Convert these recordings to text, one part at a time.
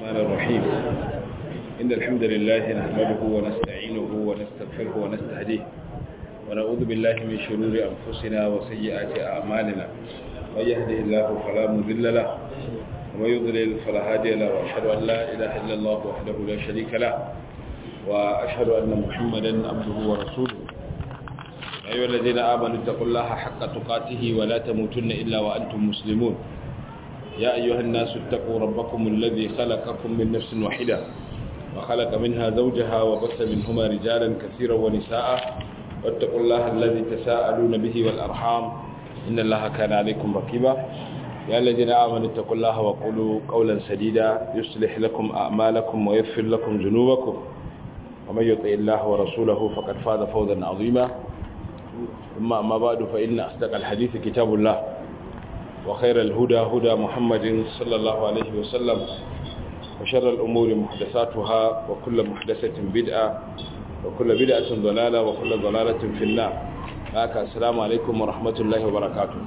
الرحمن الرحيم إن الحمد لله نحمده ونستعينه ونستغفره ونستهديه ونعوذ بالله من شرور أنفسنا وسيئات أعمالنا من يهده الله فلا مضل له ومن يضلل فلا هادي له وأشهد أن لا إله إلا الله وحده لا شريك له وأشهد أن محمدا عبده ورسوله أيها الذين آمنوا اتقوا الله حق تقاته ولا تموتن إلا وأنتم مسلمون يا أيها الناس اتقوا ربكم الذي خلقكم من نفس واحدة وخلق منها زوجها وبث منهما رجالا كثيرا ونساء واتقوا الله الذي تساءلون به والأرحام إن الله كان عليكم رقيبا يا الذين آمنوا اتقوا الله وقولوا قولا سديدا يصلح لكم أعمالكم ويغفر لكم ذنوبكم ومن يطع الله ورسوله فقد فاز فوزا عظيما ثم أما بعد فإن أصدق الحديث كتاب الله وخير الهدى هدى محمد صلى الله عليه وسلم وشر الأمور محدثاتها وكل محدثة بدعة وكل بدعة ضلالة وكل ضلالة في النار هكا السلام عليكم ورحمة الله وبركاته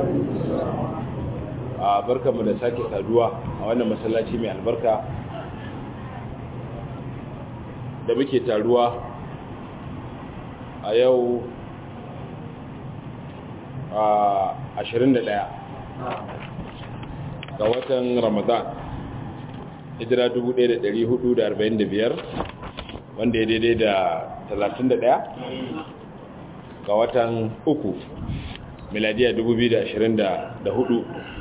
barka mu da sake saduwa a wannan masallaci mai albarka da muke taruwa a yau a 21 ga watan ramadan hijira 1445 wanda ya daidai da 31 ga watan uku miladiya 2024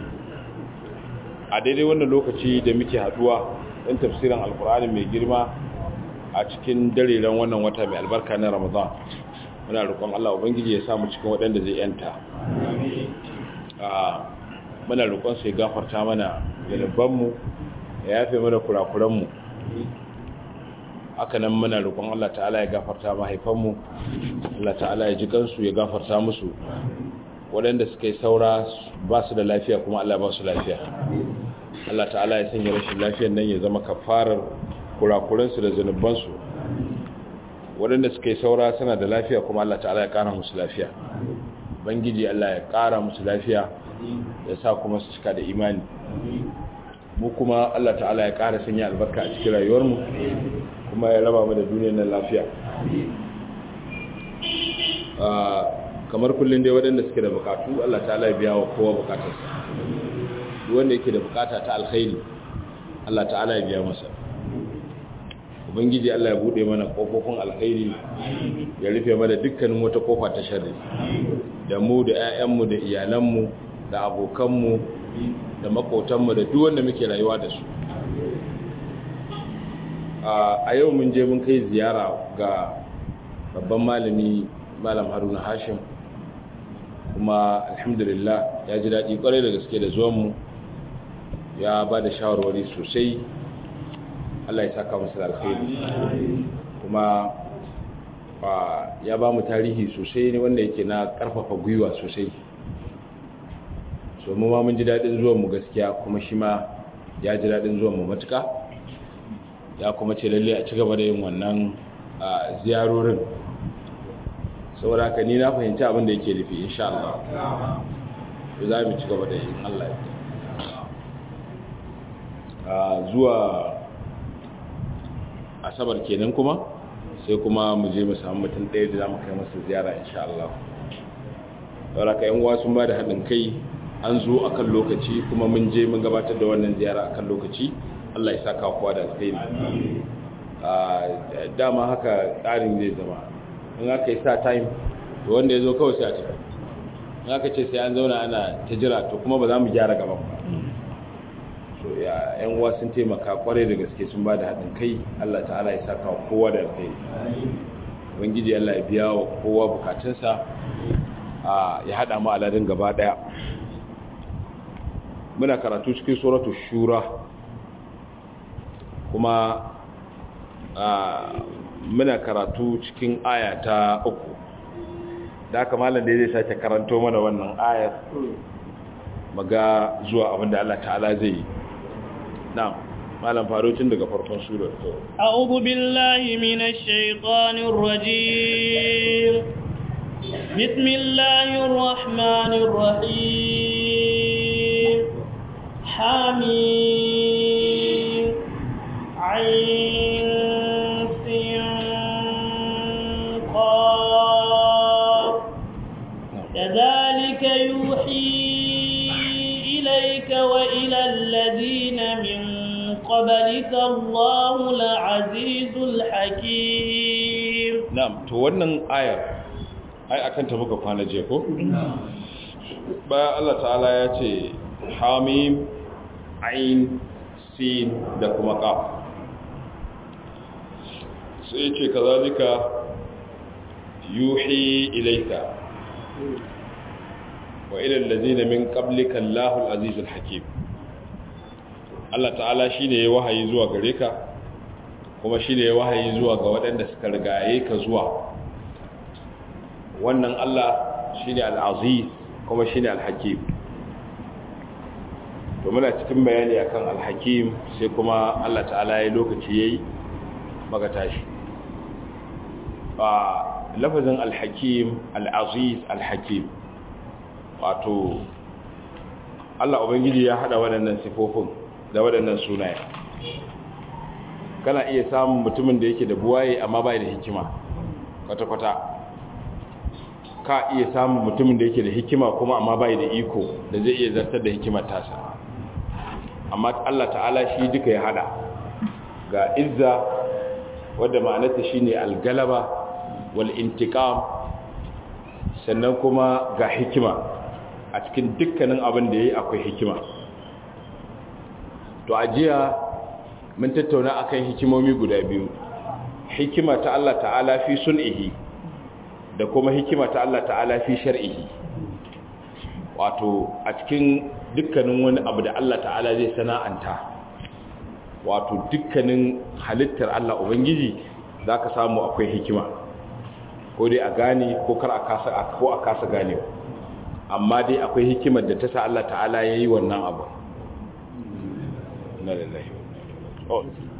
a daidai wannan lokaci da muke haduwa ɗin tafsirin alkur'ani mai girma a cikin dariran wannan wata mai albarka na ramadan muna roƙon Allah ubangiji ya samu cikin waɗanda zai yanta muna roƙon sai gafarta mana mu ya yafe mana kurakuranmu haka nan muna roƙon Allah ta'ala ya gafarta mahaifanmu Allah ta'ala ya ji kansu ya gafarta musu waɗanda suka yi saura ba su da lafiya kuma Allah ba su lafiya Allah ta'ala ya sanya rashin lafiyar nan ya zama kafarar kurakuransu da zunubansu waɗanda suka yi saura suna da lafiya kuma Allah ta'ala ya ƙara musu lafiya bangiji Allah ya ƙara musu lafiya ya sa kuma su cika da imani mu kuma Allah ta'ala ya ƙara sanya albarka a cikin rayuwarmu kuma ya raba mu da duniyar nan lafiya kamar kullum dai waɗanda suke da bukatu Allah ta'ala ya biya wa kowa bukatarsa wanda yake da bukata ta alkhairi Allah ta'ala ya biya masa ubangiji Allah ya bude mana kofofin alkhairi ya rufe mana dukkanin wata kofa ta sharri da mu da 'ya'yanmu da iyalanmu da abokanmu da makotanmu da duk wanda muke rayuwa da su a yau mun je mun kai ziyara ga babban malami malam haruna hashim kuma alhamdulillah ya ji daɗi ƙwarai da gaske da zuwanmu ya ba da shawarwari sosai Allah ya saka masa alkhairi kuma ya ba mu tarihi sosai ne wanda yake na karfafa gwiwa sosai so mu ma mun ji dadin zuwan mu gaskiya kuma shi ma ya ji dadin zuwan mu matuka ya kuma ce lalle a ci gaba da yin wannan ziyarorin saboda haka ni na fahimci abin da yake nufi insha Allah za mu ci gaba da yin Allah ya zuwa asabar kenan kuma sai kuma mu je mu samu mutum ɗaya da za mu kai masa ziyara insha Allah saboda ka yan sun ba da haɗin kai an zo a kan lokaci kuma mun je mun gabatar da wannan ziyara a kan lokaci Allah ya saka kowa da alkhairi dama haka tsarin zai zama in aka yi sa time to wanda ya zo kawai sai a tafi in aka ce sai an zauna ana ta jira to kuma ba za mu gyara gaban ba so ya yan uwa sun taimaka kwarai da gaske sun ba da haɗin kai Allah ta'ala ya saka wa kowa da kai ubangiji Allah ya biya wa kowa bukatunsa ya haɗa mu aladin gaba ɗaya muna karatu cikin suratu shura kuma muna karatu cikin aya ta uku da haka malam da zai sake karanto mana wannan ayar maga zuwa abinda Allah ta'ala zai yi نعم مالم فاروتين daga farkon surar to a'udhu billahi minash shaitanir rajim bismillahir rahmanir rahim hamim قبلك الله العزيز الحكيم na'am to wannan ayar ai akan ta muka kwana je ko bayan Allah ta'ala ya ce hamim ain sin da kuma qaf sai ya ce kazalika yuhi ilaika wa ila allazina min qablika Allahul azizul hakim Allah ta'ala shine ya wahayi zuwa gare ka kuma shine ya wahayi zuwa ga waɗanda suka rigaye ka zuwa wannan Allah shine al-aziz kuma shine al-hakim to muna cikin bayani akan al-hakim sai kuma Allah ta'ala ya lokaci yayi maka tashi a lafazin al-hakim al-aziz al-hakim wato Allah ubangiji ya hada waɗannan sifofin da waɗannan sunaye kana iya samun mutumin da yake da buwaye amma bai da hikima kwata-kwata ka iya samun mutumin da yake da hikima kuma amma bai da iko da zai iya zartar da hikimar tasa amma Allah ta'ala shi duka ya hada ga izza wadda ma'anarta shine algalaba wal intiqam sannan kuma ga hikima a cikin dukkanin abin da yayi akwai hikima to ajiya mun tattauna akan hikimomi guda biyu hikima ta Allah ta'ala fi sun'ihi da kuma hikima ta Allah ta'ala fi shar'ihi wato a cikin dukkanin wani abu da Allah ta'ala zai sana'anta wato dukkanin halittar Allah ubangiji zaka samu akwai hikima ko dai a gane ko kar a kasa ko a kasa ganewa amma dai akwai hikimar da ta sa Allah ta'ala yayi wannan abu na lillahi Oh.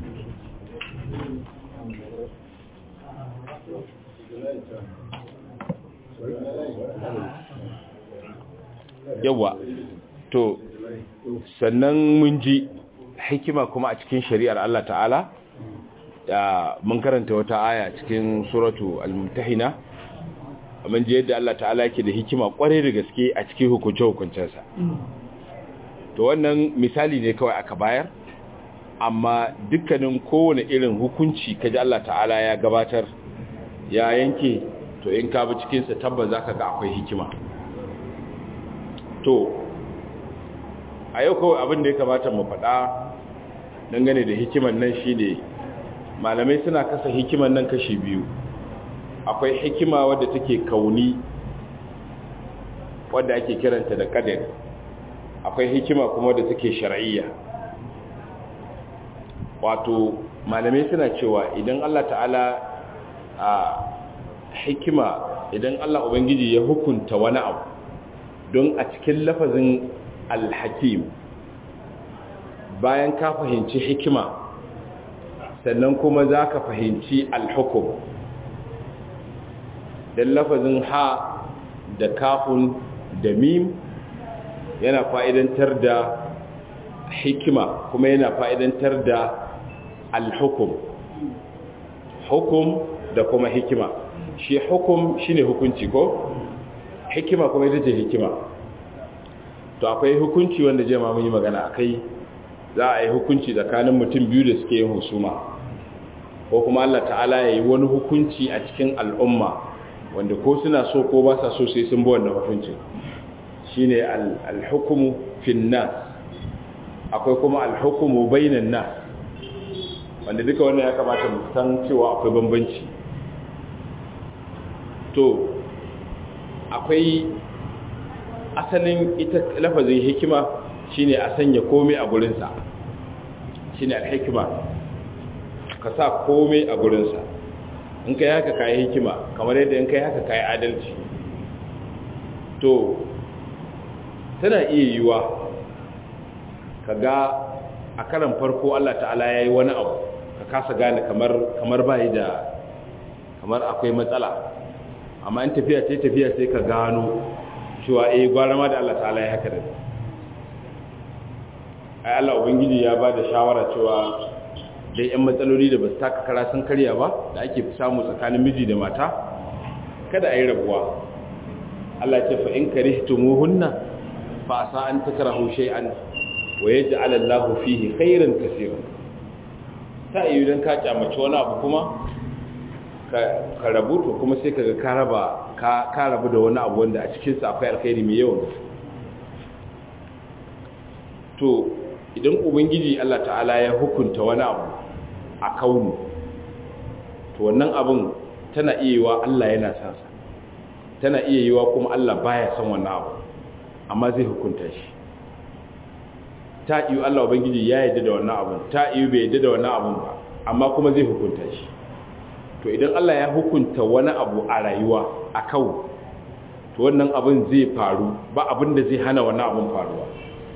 yawa to sannan mun ji hikima kuma a cikin shari'ar Allah ta'ala ya mun karanta wata aya cikin suratu al-mumtahina mun ji yadda Allah ta'ala yake da hikima kware da gaske a cikin hukunce-hukuncensa to wannan misali ne kawai aka bayar amma dukkanin kowane irin hukunci kaji Allah ta'ala ya gabatar ya yanke to in ka bi cikinsa tabbas za ka ga akwai hikima to a yau kawai abin da ya kamata mu faɗa dangane da hikiman nan shi ne malamai suna kasa hikiman nan kashi biyu akwai hikima wadda take kauni wadda ake kiranta da kadari akwai hikima kuma wadda take shar'iyya wato malamai suna cewa idan Allah ta'ala a hikima idan Allah Ubangiji ya hukunta wani abu don a cikin lafazin alhakim bayan ka fahimci hikima sannan kuma za ka fahimci alhukum don lafazin ha da kafun da mim yana fa'idantar da hikima kuma yana fa'idantar da alhukum hukum da kuma hikima shi hukum shine hukunci ko hikima kuma ita ce hikima to akwai hukunci wanda je ma mun yi magana akai za a yi hukunci tsakanin mutum biyu da suke yin husuma ko kuma Allah ta'ala ya yi wani hukunci a cikin al'umma wanda ko suna so ko ba sa so sai sun bi wannan hukunci shine al-hukmu fin nas akwai kuma al-hukmu bainan nas wanda duka wannan ya kamata mu san cewa akwai bambanci to akwai asalin ita lafazin hikima shine a sanya komai a gurinsa shine al-hikma ka sa komai a gurinsa in kai haka kai hikima kamar yadda in kai haka kai adalci to tana iya yiwa kaga a karan farko Allah ta'ala yayi wani abu ka kasa gane kamar kamar bai da kamar akwai matsala amma in tafiya ce tafiya sai ka gano cewa eh gwara ma da Allah ta'ala ya haka da ai Allah ubangiji ya ba da shawara cewa dai yan matsaloli da ba su taka kara sun karya ba da ake samu tsakanin miji da mata kada a yi rabuwa Allah ce fa in karihtumuhunna fa asa an takrahu shay'an wa yaj'al Allahu fihi khairan kaseeran ta yi dan ka kyamaci wani abu kuma ka rabu to kuma sai kaga ka raba ka rabu da wani abu wanda a cikin sa akwai alkhairi mai yawan to idan ubangiji Allah ta'ala ya hukunta wani abu a kaunu to wannan abun tana iya yiwa Allah yana son sa tana iya yiwa kuma Allah baya son wannan abu amma zai hukunta shi ta iyo Allah ubangiji ya yarda da wannan abun ta iyo bai yarda da wannan abun ba amma kuma zai hukunta shi to idan Allah ya hukunta wani abu a rayuwa a kawo to wannan abun zai faru ba abin da zai hana wannan abun faruwa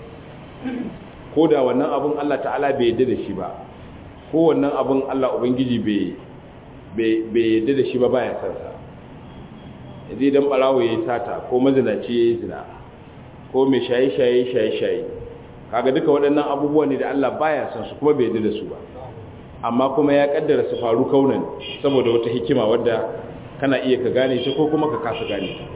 ko da wannan abun Allah ta'ala bai yarda da shi ba ko wannan abun Allah ubangiji bai bai yarda da shi ba baya san sa yanzu idan barawo yayi sata ko mazinaci yayi zina ko mai shaye-shaye shaye-shaye kaga duka waɗannan abubuwa ne da Allah baya san su kuma bai yarda da su ba amma kuma ya kaddara su faru kaunan saboda wata hikima wadda kana iya ka gane ta ko kuma ka kasa gane ta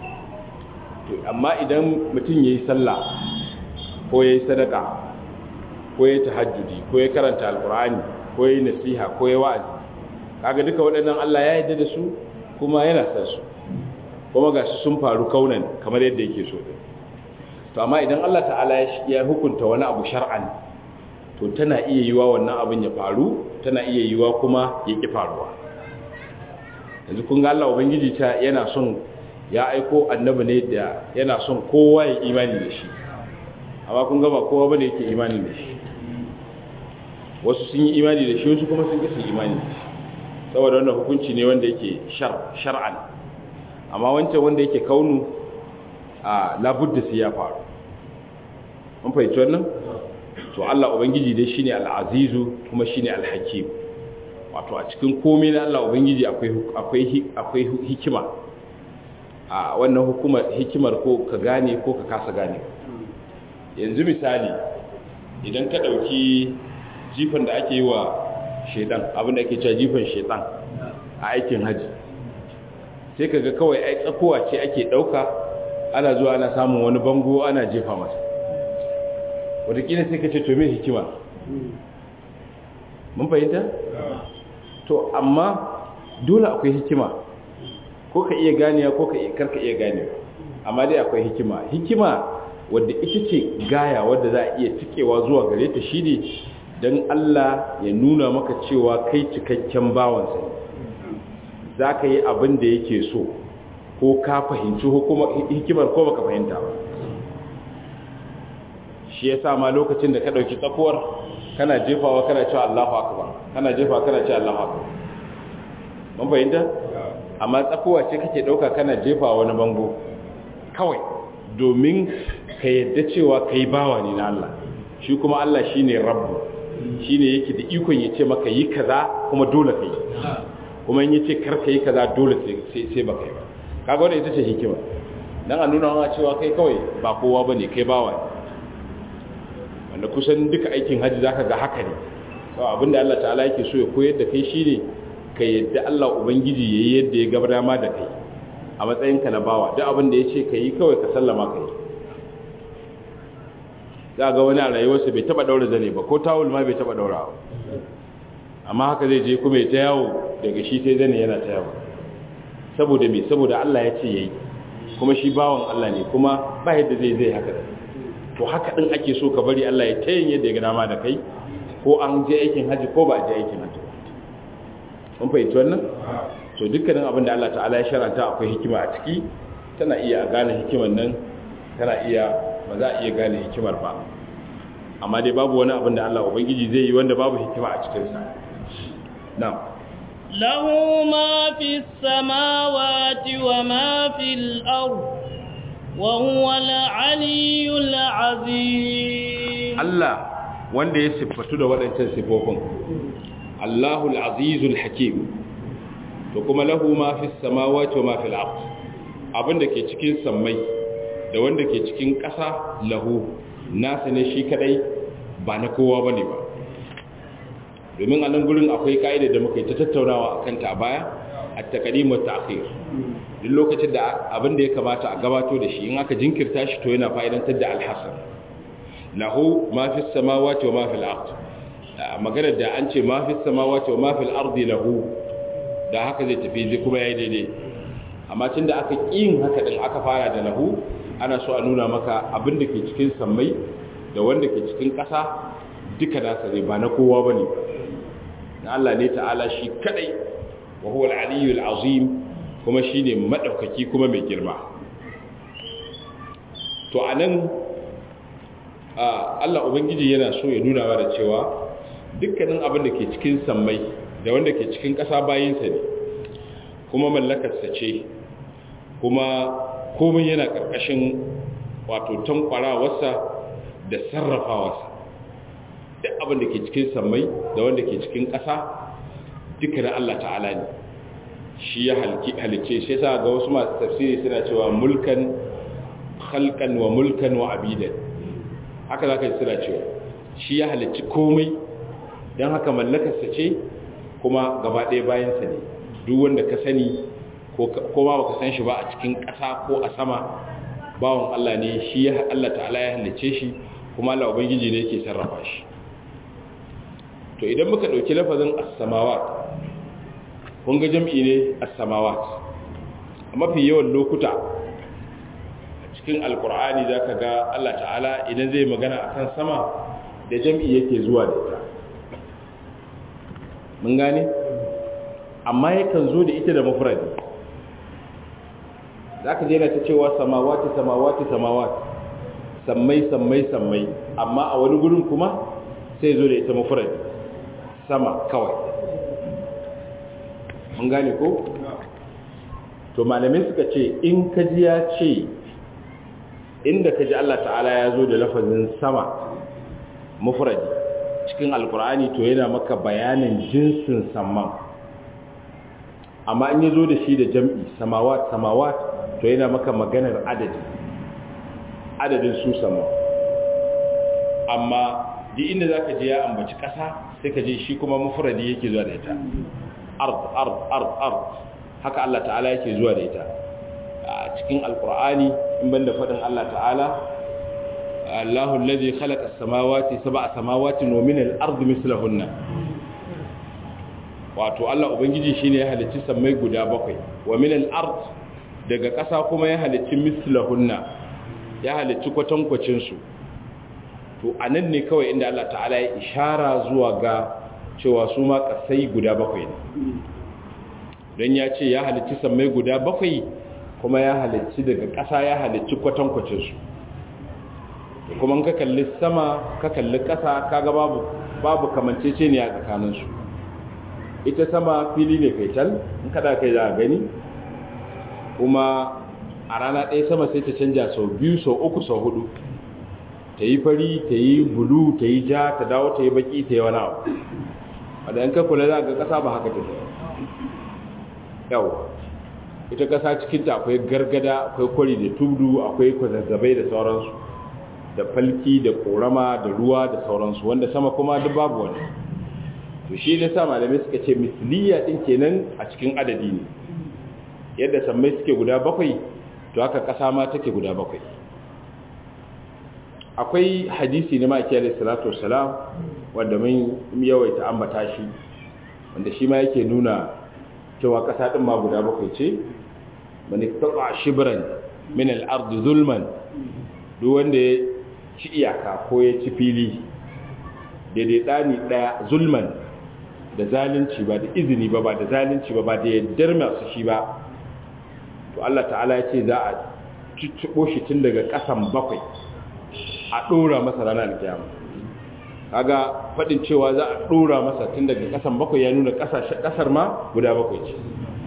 to amma idan mutum yayi sallah ko yayi sadaka ko yayi tahajjudi ko yayi karanta alqur'ani ko yayi nasiha ko yayi wa'azi kaga duka waɗannan Allah ya yarda da su kuma yana san su kuma gashi sun faru kaunan kamar yadda yake so din to amma idan Allah ta'ala ya hukunta wani abu shar'an to tana iya yiwa wannan abin ya faru tana iya yiwa kuma ya ki faruwa yanzu kun ga Allah ubangiji ta yana son ya aiko annabi ne da yana son kowa ya imani da shi amma kun ga ba kowa bane yake imani da shi wasu sun yi imani da shi wasu kuma sun kisa imani da shi saboda wannan hukunci ne wanda yake shar'an amma wancan wanda yake kaunu a labudda sai ya faru mun fahimci wannan to Allah ubangiji dai shine al-azizu kuma shine al-hakim wato a cikin komai na Allah ubangiji akwai akwai akwai hikima a wannan hukumar hikimar ko ka gane ko ka kasa gane yanzu misali idan ka dauki jifan da ake yi wa shedan abin da ake cewa jifan shedan a aikin haji sai kaga kawai ai tsakowa ce ake dauka ana zuwa ana samun wani bango ana jefa masa wadakila sai ka ce to mai hikima mun fahimta? to amma dole akwai hikima ko ka iya ganiya ko ka karka iya ganiya amma dai akwai hikima hikima wadda ita ce gaya wadda za a iya cikewa zuwa gare ta shi ne don Allah ya nuna maka cewa kai cikakken bawansa za ka yi abin da yake so ko ka fahimci hikimar ko baka fahimta ba shi ya sa ma lokacin da ka ɗauki tsakuwar kana jefawa kana cewa Allahu akbar kana jefawa kana cewa Allahu akbar mun fahimta amma tsakuwa ce kake ɗauka kana jefawa wani bango kawai domin ka yadda cewa kai bawa ne na Allah shi kuma Allah shine rabbu shine yake da ikon ya ce maka yi kaza kuma dole kai kuma in yace kar ka yi kaza dole sai sai baka yi ba kaga wannan ita ce hikima dan a nuna wa cewa kai kawai ba kowa bane kai bawa ne wanda kusan duka aikin haji zaka ga haka ne to abinda Allah ta'ala yake so ya koyar da kai shine ka yadda Allah ubangiji yayi yadda ya gaba dama da kai a matsayinka na bawa duk abinda yace ka yi kawai ka sallama ka yi za ga wani a rayuwarsa bai taba daura zane ba ko tawul ma bai taba daura amma haka zai je kuma ya ta yawo daga shi sai zane yana ta yawo saboda me saboda Allah ya ce yayi kuma shi bawan Allah ne kuma ba yadda zai zai haka to haka din ake so ka bari Allah ya tayin yadda ya ga dama da kai ko an je aikin haji ko ba a je aikin haji mun fahimci wannan to dukkanin abin da Allah ta'ala ya sharanta akwai hikima a ciki tana iya gane hikimar nan tana iya ba za a iya gane hikimar ba amma dai babu wani abin da Allah ubangiji zai yi wanda babu hikima a cikin sa na'am له ما في السماوات وما في الأرض وهو العلي العظيم Allah wanda ya siffatu da waɗancan siffofin Allahul Azizul Hakim to kuma lahu ma fi samawati wa ma fil ard abinda ke cikin sammai da wanda ke cikin ƙasa lahu nasa ne shi kadai ba na kowa bane ba domin a nan gurin akwai ka'ida da muka yi ta tattaunawa akan ta baya at-taqdim wa ta'khir duk lokacin da abin da ya kamata a gabato da shi in aka jinkirta shi to yana fa'idantar da alhasan lahu ma fi samawati wa ma fil ard magana da an ce ma fi samawati wa ma fil ardi lahu da haka zai tafi zai kuma yayi daidai amma tunda aka kin haka din aka fara da lahu ana so a nuna maka abin da ke cikin sammai da wanda ke cikin ƙasa duka nasa ne ba na kowa bane na Allah ne ta'ala shi kadai wa huwa al-aliyyul azim kuma shine madaukaki kuma mai girma to anan Allah ubangiji yana so ya nuna da cewa dukkanin abin da ke cikin sammai da wanda ke cikin ƙasa bayinsa ne kuma mallakarsa ce kuma komai yana ƙarƙashin wato tankwarawarsa da sarrafawarsa duk abin da ke cikin sammai da wanda ke cikin ƙasa duka na Allah ta'ala ne shi ya halice shi yasa ga wasu masu tafsiri suna cewa mulkan khalqan wa mulkan wa abidan haka zaka ji suna cewa shi ya halicci komai don haka mallakarsa ce kuma gaba ɗaya bayansa ne duk wanda ka sani ko ma baka san shi ba a cikin ƙasa ko a sama bawon Allah ne shi ya Allah ta'ala ya halice shi kuma Allah ubangiji ne yake sarrafa shi to idan muka ɗauki lafazin as-samawat kun ga jam'i ne as-samawat a mafi yawan lokuta a cikin alkur'ani zaka ga Allah ta'ala idan zai magana akan sama da jam'i yake zuwa da ita mun gane amma yakan zo da ita da mafuradi za ka jera ta cewa samawati samawati samawati sammai sammai sammai amma a wani gurin kuma sai zo da ita mafuradi sama kawai mun gane ko? to malamai suka ce in ka ji ya ce inda ka ji Allah ta'ala ya zo da lafazin sama mafuradi cikin alkur'ani to yana maka bayanin jinsin samman amma in ya zo da shi da jam'i samawat samawat to yana maka maganar adadi adadin su sama amma di inda za ka je ya ambaci ƙasa sai ka je shi kuma mafuradi yake zuwa da ita ard ard ard ard haka Allah ta'ala yake zuwa da ita a cikin alkur'ani in banda faɗin Allah ta'ala الله الذي خلق السماوات سبع سماوات ومن الأرض مثلهن wato Allah ubangiji shine ya halicci sammai guda bakwai wa min al-ard daga ƙasa kuma ya halicci mislahunna ya halicci kwatankwacin su to anan ne kawai inda Allah ta'ala ya ishara zuwa ga cewa su ma ƙasai guda bakwai ne don ya ce ya halicci sammai guda bakwai kuma ya halicci daga ƙasa ya halicci kwatankwacin su kuma ka kalli sama ka kalli ƙasa kaga babu babu kamanceceniya a tsakaninsu ita sama fili ne kaital in kada kai za a gani kuma a rana ɗaya sama sai ta canja sau biyu sau uku sau hudu ta yi fari ta yi bulu ta yi ja ta dawo ta yi baki ta yi wani abu wadda in ka kula za ga ƙasa ba haka ta yau ita ƙasa cikinta akwai gargada akwai kwari da tudu akwai kwazazzabai da sauransu da falki da korama da ruwa da sauransu wanda sama kuma duk babu wani to shi ne sa malamai suka ce misliya din kenan a cikin adadi ne yadda sammai suke guda bakwai to haka ƙasa ma take guda bakwai akwai hadisi na maki alaihi salatu wassalam wanda mun yawaita ambata shi wanda shi ma yake nuna cewa ƙasa din ma guda bakwai ce man iqtata shibran min al-ard zulman duk wanda ya ci iyaka ko ya ci fili daidai ɗani ɗaya zulman da zalunci ba da izini ba ba da zalunci ba ba da yaddar masu shi ba to Allah ta'ala ya ce za a cicciɓo shi tun daga ƙasan bakwai a ɗora masa ranar alkiyama kaga faɗin cewa za a ɗora masa tun daga ƙasan bakwai ya nuna ƙasar ma guda bakwai ce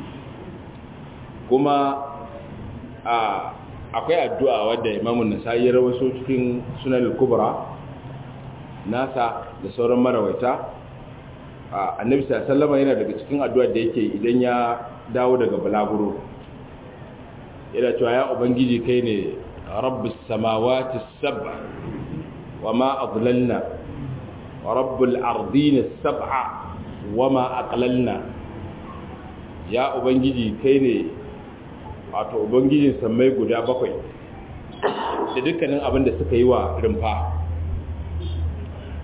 kuma a akwai addu'a wadda imamun nasa'i ya rawaso cikin sunan kubra nasa da sauran marawaita annabi sallama yana daga cikin addu'a da yake idan ya dawo daga balaguro yana cewa ya ubangiji kai ne rabbus samawati sab'a wa ma adlalna wa rabbul ardina sab'a wa ma aqlalna ya ubangiji kai ne wato ubangijin sammai guda bakwai da dukkanin abin da suka yi wa rumfa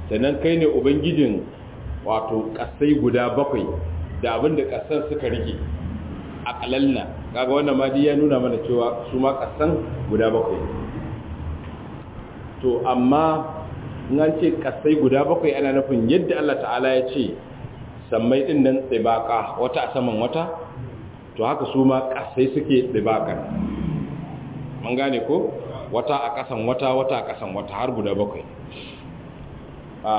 sannan kai ne ubangijin wato kasai guda bakwai da abin da kasan suka rike a kalalna kaga wannan ma ya nuna mana cewa su ma kasan guda bakwai to amma in an ce kasai guda bakwai ana nufin yadda Allah ta'ala ya ce sammai din nan tsibaka wata a saman wata to haka su ma kasai suke tsibakan mun gane ko wata a kasan wata wata a kasan wata har guda bakwai a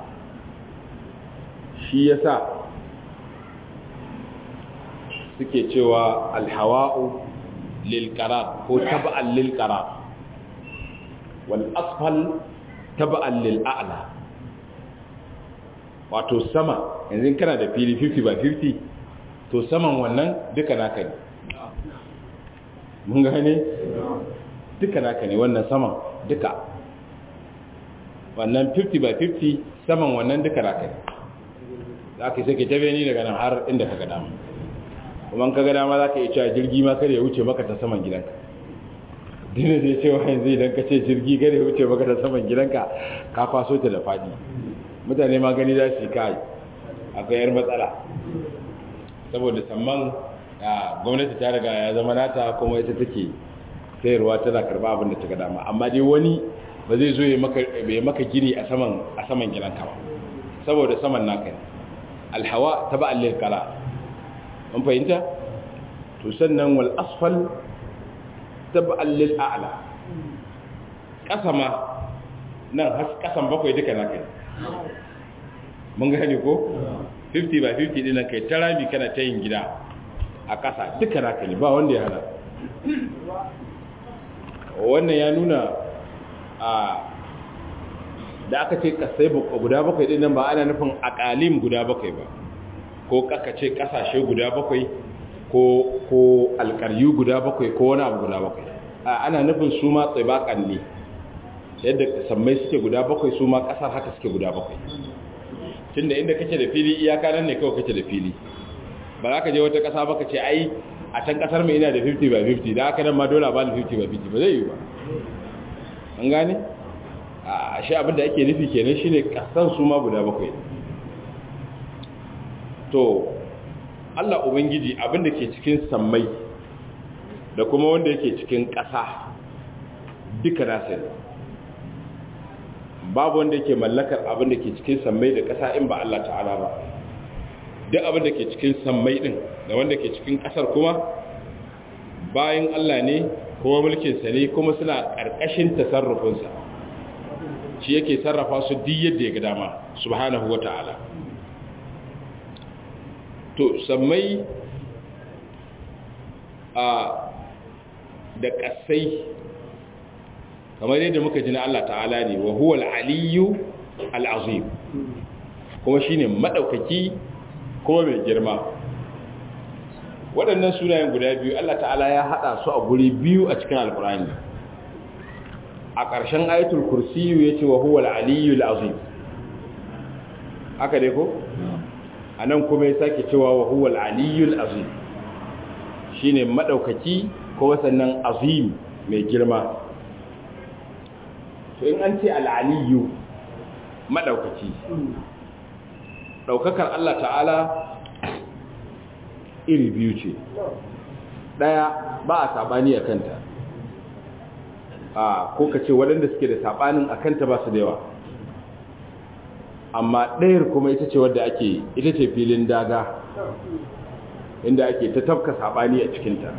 shi yasa suke cewa alhawa'u lil qarar ko tab'an lil qarar wal asfal tab'an lil a'la wato sama yanzu kana da fili 50 by 50 to saman wannan duka naka ne mun gane duka naka ne wannan saman duka wannan 50 by 50 saman wannan duka naka ne za ka sai ke tabe ni daga nan har inda ka ga dama kuma ka ga dama za ka iya cewa jirgi ma kada ya wuce maka ta saman gidanka dina zai cewa yanzu idan ka ce jirgi kada ya wuce maka ta saman gidanka ka kwaso ta da faɗi mutane ma gani za su yi kai akwai yar matsala saboda samman gwamnati ta riga ya zama nata kuma ita take sayarwa tana karba abin da ta ga dama amma dai wani ba zai zo ya maka gini a saman a saman gidanka ba saboda saman naka ne alhawa taba allil kala an fahimta to sannan wal asfal taba allil a'la kasa ma nan has kasan bakwai duka naka ne mun gane ko 50 by 50 dinan kai tarami kana ta yin gida a ƙasa duka naka ne ba wanda ya hana wannan ya nuna a da aka ce kasai guda bakwai din nan ba ana nufin akalim guda bakwai ba ko kaka ce kasashe guda bakwai ko ko alƙaryu guda bakwai ko wani abu guda bakwai a ana nufin su ma tsibakan ne yadda sammai suke guda bakwai su ma ƙasar haka suke guda bakwai tunda inda kake da fili iyaka nan ne kawai kake da fili ba za ka je wata ƙasa ba ka ce ai a can ƙasar mai ina da 50 by 50 da haka nan ma dole ba da 50 by 50 ba zai yi ba an gane a shi abinda ake nufi kenan shi ne ƙasan su ma guda bakwai to allah ubangiji abinda ke cikin sammai da kuma wanda yake cikin ƙasa duka nasa ne babu wanda yake mallakar abin da ke cikin sammai da ƙasa in ba Allah ta'ala ba duk abin da ke cikin sammai din da wanda ke cikin ƙasar kuma bayan Allah ne kuma mulkinsa ne kuma suna ƙarƙashin tasarrufinsa shi yake sarrafa su duk yadda ya ga dama subhanahu wa ta'ala to sammai a da ƙasai kamar yadda muka ji na Allah ta'ala ne wa huwa al-aliyyu al-azim kuma shine madaukaki kuma mai girma waɗannan sunayen guda biyu Allah ta'ala ya hada su a guri biyu a cikin alkur'ani a ƙarshen ayatul kursiyu yace wa huwa al-aliyyu al-azim haka dai ko anan kuma ya sake cewa wa huwa al-aliyyu al-azim shine madaukaki kuma sannan azim mai girma to in an ce al'aliyu maɗaukaci ɗaukakar Allah ta'ala iri biyu ce ɗaya ba a saɓani a kanta a ko ka ce waɗanda suke da saɓanin a kanta ba su da yawa amma ɗayar kuma ita ce wadda ake ita ce filin daga inda ake ta tafka saɓani a cikinta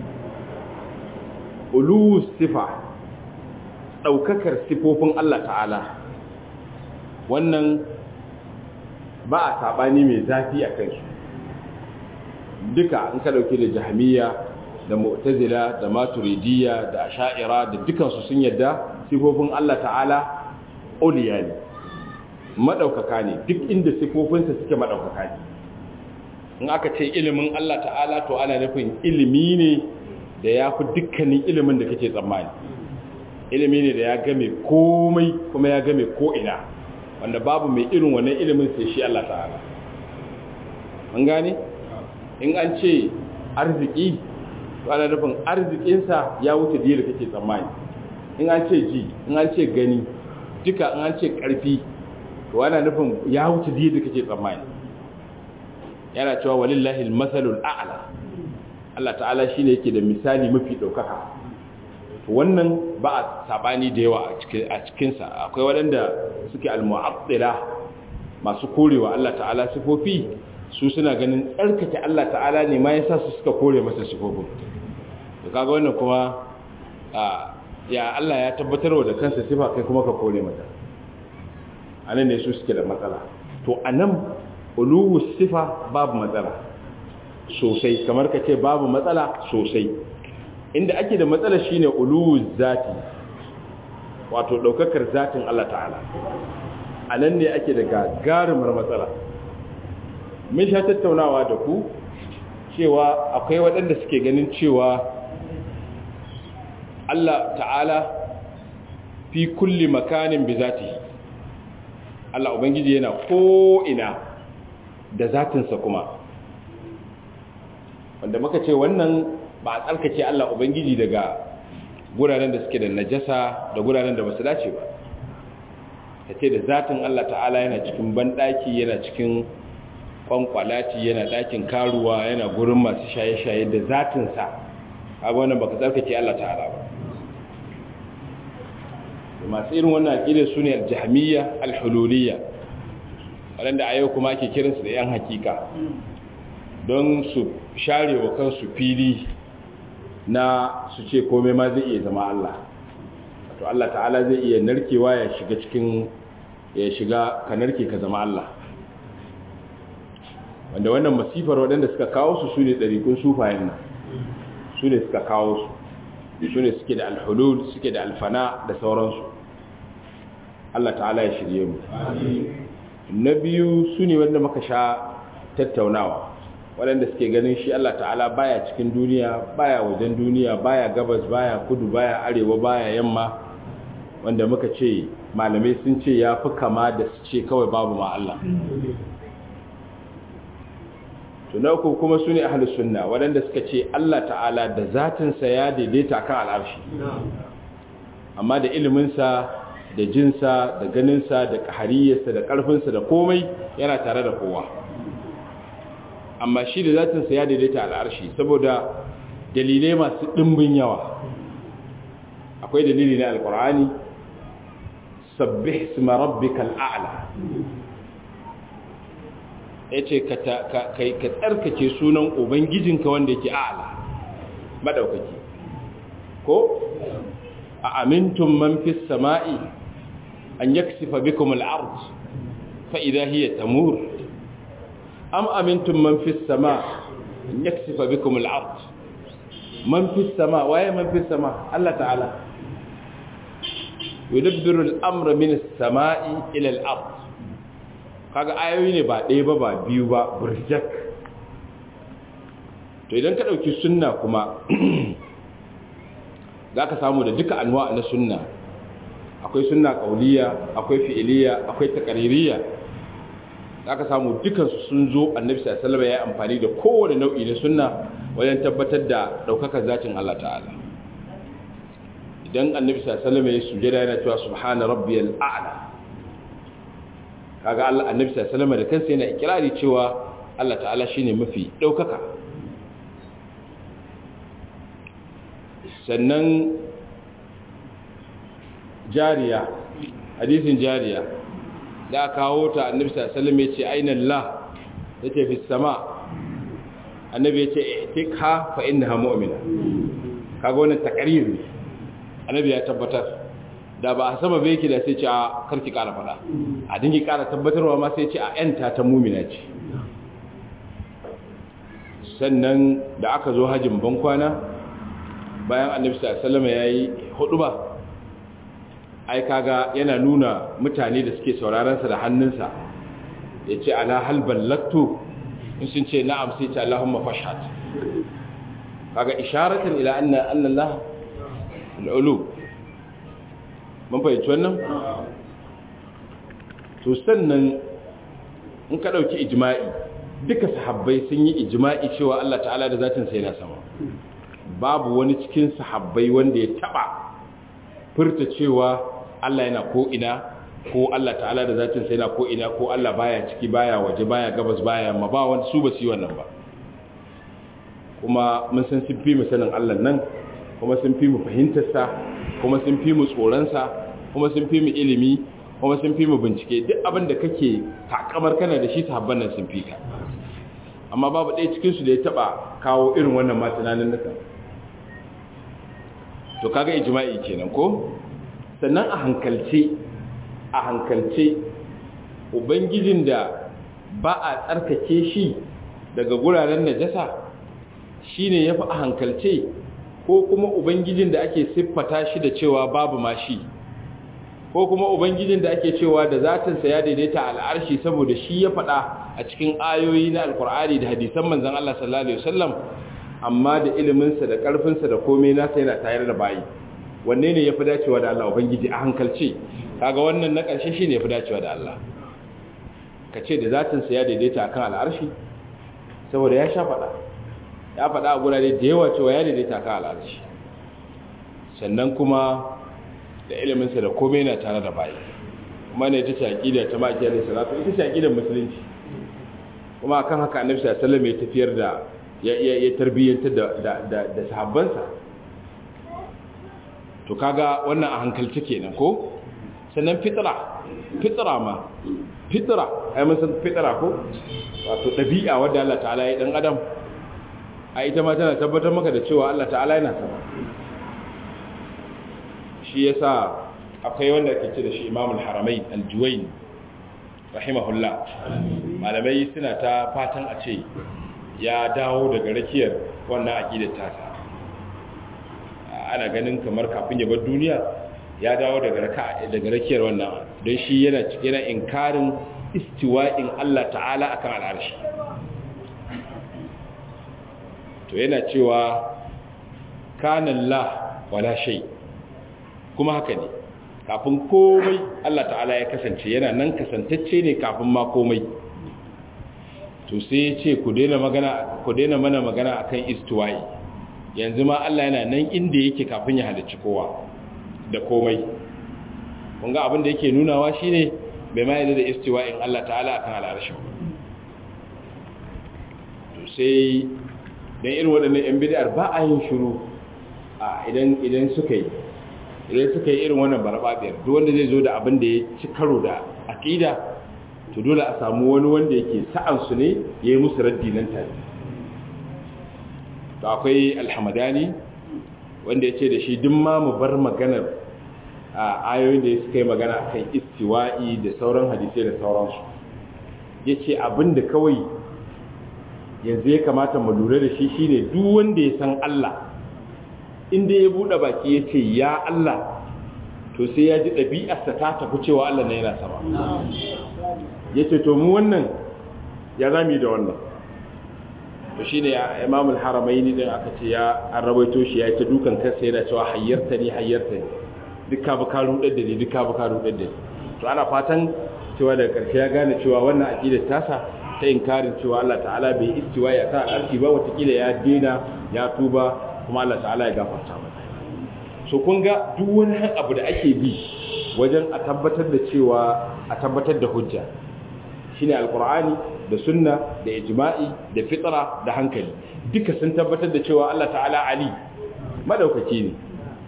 ulu sifa ɗaukakar sifofin Allah ta'ala wannan ba a saɓani mai zafi a kansu duka in ka ɗauki da jahamiya da mu'tazila da maturidiyya da sha'ira da dukansu sun yadda sifofin Allah ta'ala oliya ne maɗaukaka ne duk inda sifofinsa suke maɗaukaka ne in aka ce ilimin Allah ta'ala to ana nufin ilimi ne da ya fi dukkanin ilimin da kake tsammani ilimi ne da ya game komai kuma ya game ko'ina wanda babu mai irin wannan ilimin sai shi Allah ta'ala an gane in an ce arziki to ana nufin arzikinsa ya wuce da yadda kake tsammani in an ce ji in an ce gani duka in an ce ƙarfi to ana nufin ya wuce da kake tsammani yana cewa walillahi almasalul a'la Allah ta'ala shine yake da misali mafi daukaka to wannan ba a sabani da yawa a cikin sa akwai waɗanda suke almu'attila masu korewa Allah ta'ala sifofi su suna ganin tsarkake Allah ta'ala ne ma yasa su suka kore masa sifofin to kaga wannan kuma ya Allah ya tabbatarwa da kansa sifa kai kuma ka kore mata anan ne su suke da matsala to anan uluwu sifa babu matsala sosai kamar ka ce babu matsala sosai inda ake da matsala shine uluwu zati wato daukakar zatin Allah ta'ala anan ne ake da gagarumar matsala mun sha tattaunawa da ku cewa akwai waɗanda suke ganin cewa Allah ta'ala fi kulli makanin bi zatihi Allah Ubangiji yana ko'ina da zatinsa kuma wanda muka ce wannan ba a tsarkake Allah Ubangiji daga guraren da suke da najasa da guraren da ba su dace ba ta ce da zatin Allah ta'ala yana cikin banɗaki yana cikin kwankwalati yana ɗakin karuwa yana gurin masu shaye-shaye da zatinsa a wannan baka tsarkake Allah ta'ala ba masu irin wannan aƙidar su ne aljahmiya alhululiyya waɗanda a yau kuma ake kiransu da 'yan hakika don su share wa kansu fili na su ce komai ma zai iya zama Allah to Allah ta'ala zai iya narkewa ya shiga cikin ya shiga ka narke ka zama Allah wanda wannan masifar waɗanda suka kawo su su ne ɗarikun sufayen nan su ne suka kawo su su ne suke da alhulul suke da alfana da sauransu Allah ta'ala ya shirye mu na biyu su ne wanda muka sha tattaunawa waɗanda suke ganin shi Allah ta'ala baya cikin duniya baya wajen duniya baya gabas baya kudu baya arewa baya yamma wanda muka ce malamai sun ce ya fi kama da su ce kawai babu ma Allah tuna uku kuma su ne ahalus sunna waɗanda suka ce Allah ta'ala da zatinsa ya daidaita kan al'arshi amma da iliminsa da jinsa da ganinsa da ƙahariyarsa da ƙarfinsa da komai yana tare da kowa amma shi da zatinsa ya daidaita al'arshi saboda dalilai masu ɗimbin yawa akwai dalili na alƙur'ani sabbih isma rabbikal a'la ya ce ka tsarkake sunan ubangijinka wanda yake a'ala maɗaukaki ko a amintun man fi sama'i an yaksifa bikum al'ard fa'ida hiya tamur am amintun man fi sama an yaksifa bikum al'ard man fi sama waye man fi sama Allah ta'ala yudabbiru al'amra min as-sama'i ila al-ard kaga ayoyi ne ba ɗaya ba ba biyu ba burjak to idan ka ɗauki sunna kuma za ka samu da duka anwa na sunna akwai sunna ƙauliya akwai fi'iliya akwai takaririya za ka samu dukansu sun zo annabi sallama ya yi amfani da kowane nau'i na sunna wajen tabbatar da ɗaukakar zatin Allah ta'ala idan annabi sallama ya sujada yana cewa subhana rabbiyal a'la kaga Allah annabi sallallahu alaihi da kansa yana ikirari cewa Allah ta'ala shine mafi daukaka sannan jariya hadisin jariya da kawo ta annabi sallallahu alaihi yace aina Allah yace fi sama annabi yace tikha fa innaha mu'mina kaga wannan takarir ne annabi ya tabbatar da ba a sama bai yake da sai ce a karki kara fada a dingi kara tabbatarwa ma sai ce a yanta ta mumina ce sannan da aka zo hajjin bankwana bayan annabi sallama ya yi hudu ba ai kaga yana nuna mutane da suke saurarensa da hannunsa ya ce ala halban latto in sun ce na'am sai ce allahumma fashat kaga isharatan ila anna allah al'ulu mun fahimci wannan to sannan in ka ɗauki ijma'i duka sahabbai sun yi ijma'i cewa Allah ta'ala da zatin sai na sama babu wani cikin sahabbai wanda ya taba furta cewa Allah yana ko ina ko Allah ta'ala da zatin sai na ko ina ko Allah baya ciki baya waje baya gabas baya yamma ba wani su ba su yi wannan ba kuma mun san sun fi mu sanin Allah nan kuma sun fi mu fahimtar sa kuma sun fi mu tsoron sa kuma sun fi mu ilimi kuma sun fi mu bincike duk abin da kake takamar kana da shi sahabban nan sun fi ka amma babu ɗaya cikin su da ya taba kawo irin wannan ma tunanin nukan to kaga ijma'i kenan ko sannan a hankalce a hankalce ubangijin da ba a tsarkake shi daga guraren najasa shine yafi a hankalce ko kuma ubangijin da ake siffata shi da cewa babu ma shi ko kuma ubangijin da ake cewa da zatinsa ya daidaita al'arshi saboda shi ya faɗa a cikin ayoyi na alkur'ani da hadisan manzon Allah sallallahu alaihi wasallam amma da iliminsa da ƙarfinsa da komai nasa yana tayar da bayi wanne ne ya fi dacewa da Allah ubangiji a hankalce kaga wannan na ƙarshe shi ne ya fi dacewa da Allah ka ce da zatinsa ya daidaita akan al'arshi saboda ya sha faɗa ya faɗa a gurare da yawa cewa ya daidaita akan al'arshi sannan kuma da iliminsa da komai yana tare da bayi kuma ne ta shaƙida ta maki alaihi salatu ita shaƙidar musulunci kuma akan haka annabi sallallahu alaihi wasallam ya tafiyar da ya tarbiyyantar da sahabbansa to kaga wannan a hankalci kenan ko sannan fitra fitra ma fitra ai mun san fitra ko wato dabi'a wanda Allah ta'ala ya dan adam a ita ma tana tabbatar maka da cewa Allah ta'ala yana sama shi yasa akwai wanda ke ce da shi Imam al-Haramain al-Juwayni rahimahullah malamai suna ta fatan a ce ya dawo daga rakiyar wannan aƙidar tasa ana ganin kamar kafin ya bar duniya ya dawo daga raka daga rakiyar wannan don shi yana yana inkarin istiwa'in Allah ta'ala akan al'arshi to yana cewa kana Allah wala shay kuma haka ne kafin komai Allah ta'ala ya kasance yana nan kasantacce ne kafin ma komai to sai ya ce ku daina magana ku daina mana magana akan istiwa'i yanzu ma Allah yana nan inda yake kafin ya halicci kowa da komai kun ga abin da yake nunawa shine bai ma yadda da istiwa'in Allah ta'ala akan al'arshi to sai dan irin waɗannan yan bid'ar ba a yin shiru a idan idan suka yi idan suka yi irin wannan barbabiyar duk wanda zai zo da abin da ya ci karo da aqida to dole a samu wani wanda yake sa'ansu ne ya yi musu raddi nan tare to akwai alhamadani wanda ya ce da shi duk ma mu bar maganar a ayoyin da suka yi magana a kan istiwa'i da sauran hadisai da sauransu ya ce abinda kawai yanzu ya kamata mu lura da shi shine duk wanda ya san Allah inda ya buɗe baki ya ce ya Allah to sai ya ji ɗabi'arsa ta tafi cewa Allah na yana sama ya ce to mu wannan ya zami da wannan to shi ne imamul haramai ne din aka ce ya an rawaito shi ya ta dukan kansa yana cewa hayyarta ne hayyarta ne duka ba ka rudar da ne duka ba ka rudar da ne to ana fatan cewa daga karshe ya gane cewa wannan aqidar tasa ta inkarin cewa Allah ta'ala bai istiwa ya sa arki ba watakila ya dena ya tuba kuma Allah ta'ala ya gafarta masa so kun ga duk wani abu da ake bi wajen a tabbatar da cewa a tabbatar da hujja shine alqur'ani da sunna da ijma'i da fitra da hankali duka sun tabbatar da cewa Allah ta'ala ali madaukaki ne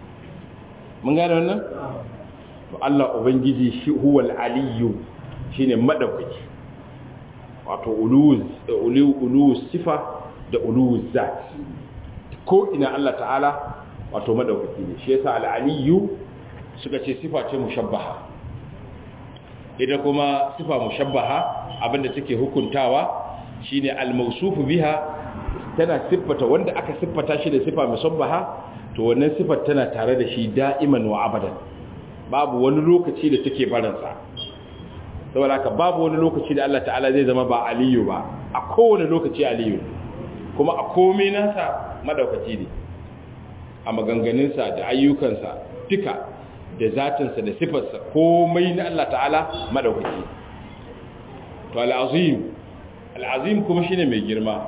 mun gane wannan to Allah ubangiji shi huwal aliyyu shine madaukaki wato uluz ulu ulu sifa da ulu zat ko ina Allah ta'ala wato madaukaki ne shi yasa al-aliyyu suka ce sifa ce mushabbaha ita kuma sifa mushabbaha abinda take hukuntawa shine al-mawsufu biha tana siffata wanda aka siffata shi da sifa mushabbaha to wannan sifar tana tare da shi da'iman wa abadan babu wani lokaci da take baransa saboda haka babu wani lokaci da Allah ta'ala zai zama ba aliyu ba a kowane lokaci aliyu kuma a komai nasa madaukaci ne a maganganunsa da ayyukansa duka da zatinsa da sifarsa komai na Allah ta'ala madaukaki to al'azim al'azim kuma shine mai girma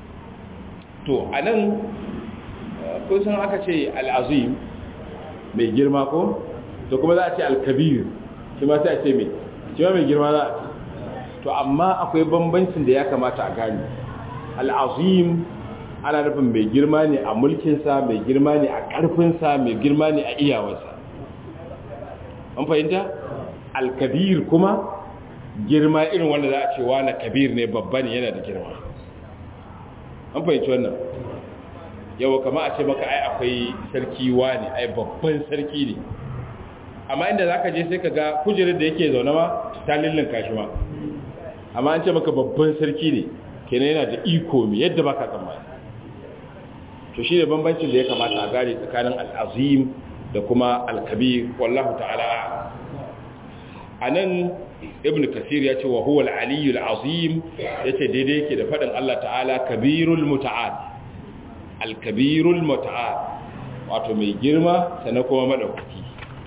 to anan kun san aka ce al'azim mai girma ko to kuma za a ce al-kabir shi ma sai a ce mai shi ma mai girma za a ce to amma akwai bambancin da ya kamata a gane al'azim ana nufin mai girma ne a mulkinsa mai girma ne a ƙarfinsa mai girma ne a iyawarsa an fahimta alkabir kuma girma irin wanda za a ce wa na kabir ne babba ne yana da girma an fahimci wannan yawa kama a ce maka ai akwai sarki wa ne ai babban sarki ne amma inda za ka je sai ka ga kujerar da yake zaune ma ta lullun kashi ma amma an ce maka babban sarki ne kenan yana da iko mai yadda ba ka tsammani to shi ne bambancin da ya kamata a gane tsakanin al'azim da kuma alkabir wallahu ta'ala a nan ibn kasir ya ce wa huwa al'aliyu al'azim ya ce daidai yake da faɗin Allah ta'ala kabirul muta'ad alkabirul muta'ad wato mai girma sannan kuma maɗaukaki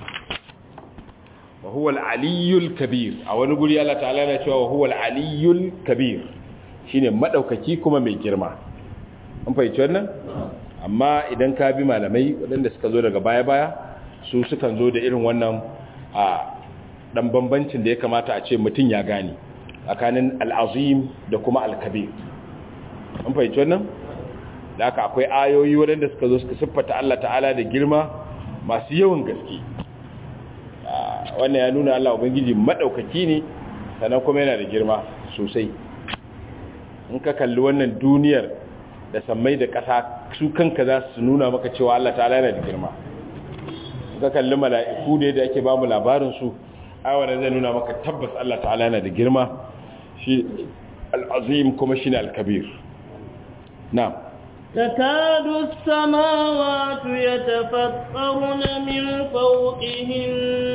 wa huwa al'aliyul kabir a wani guri Allah ta'ala na cewa wa huwa al'aliyul kabir shine maɗaukaki kuma mai girma an fahimci wannan amma idan ka bi malamai waɗanda suka zo daga baya-baya su sukan zo da irin wannan a ɗan bambancin da ya kamata a ce mutum ya gane tsakanin al'azim da kuma alkabir an fahimci wannan da aka akwai ayoyi waɗanda suka zo suka siffata Allah ta'ala da girma masu yawan gaske wannan ya nuna Allah Ubangiji maɗaukaki ne sannan kuma yana da girma sosai in ka kalli wannan duniyar da sammai da ƙasa su kanka za su nuna maka cewa Allah ta'ala yana da girma ka kalli mala'iku ne da ake ba mu labarinsu aiwana zai nuna maka tabbas Allah ta'ala yana da girma shi al'azim kuma shi ne al-kabir na تكاد السماوات يتفطرن من فوقهن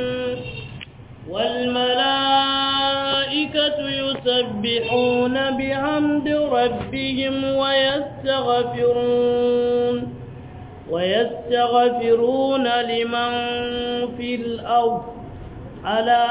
والملائكة يسبحون بحمد ربهم ويستغفرون ويستغفرون لمن في الأرض ألا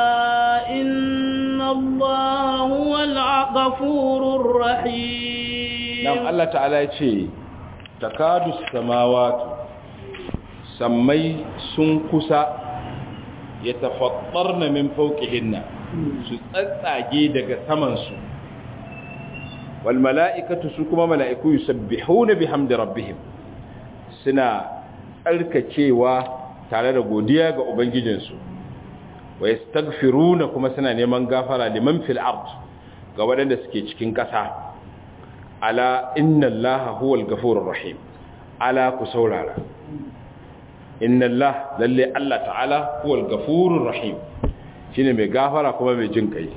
إن الله هو الغفور الرحيم نعم الله تعالى يقول تكاد السماوات سمي سنكسا يتفطرن من فوقهن su tsatsage daga samansu wal mala'ikatu su kuma mala'iku yusabbihuna bihamdi rabbihim suna tsarkakewa tare da godiya ga ubangijinsu wa yastaghfiruna kuma suna neman gafara liman fil ard ga waɗanda suke cikin ƙasa ala inna allaha huwal ghafurur rahim ala ku saurara inna allah lalle allah ta'ala huwal ghafurur rahim shine mai gafara kuma mai jin kai